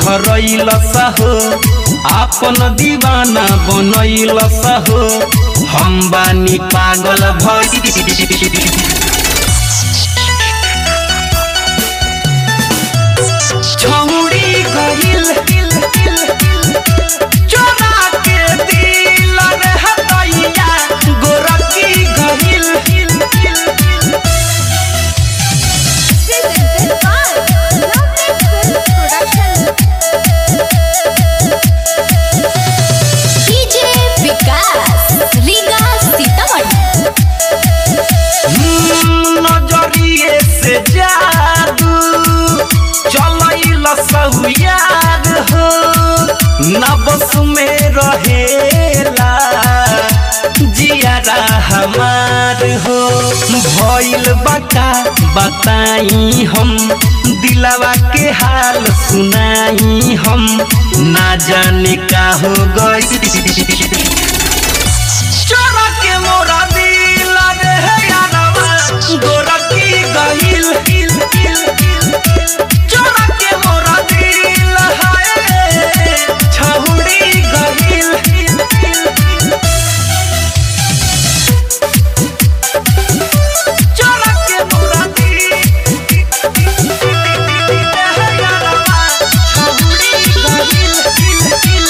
धरैल हो आपन दीवाना बनैल हो हम बानी पागल भई छौड़ी गइल चोरा के दिल रे हदैया गोरकी गइल Presented by Lovely Film Production. DJ विकास रीगा सीतामढ़ी नजरिए से जादू चलैल सहुयार हो नबस में रहेला जियारा हमार हो भइल बका बताई हम दिलवा के हाल सुनाई हम ना जाने का हो गई चोरा के मोरा दिल रे यारवा गोरकी गइल चोरा के मोरा दिल हाय छहुड़ी गइल चोरा के मोरा दिल यारवा छहुड़ी गइल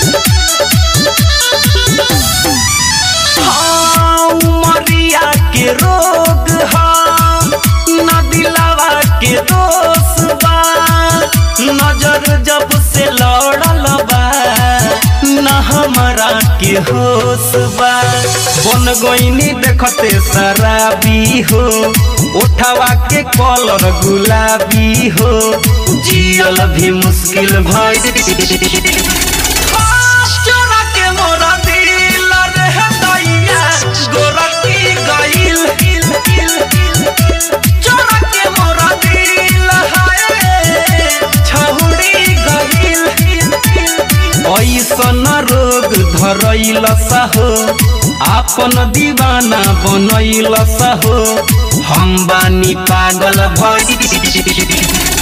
हाँ, उमरिया के रोग हाँ न दिलावा के दोष बा नजर जब से लड़ल बा न हमारा के होश बा बन गईनी देखते शराबी हो उठावा के कलर गुलाबी हो जियल भी मुश्किल भई चोरा के मोरा दिल रे हदैया गोरकी गइल चोरा के मोरा दिल हाय छहुड़ी गइल ऐसन रोग धरैल हो आपन दीवाना बनैल हो हम बानी पागल भई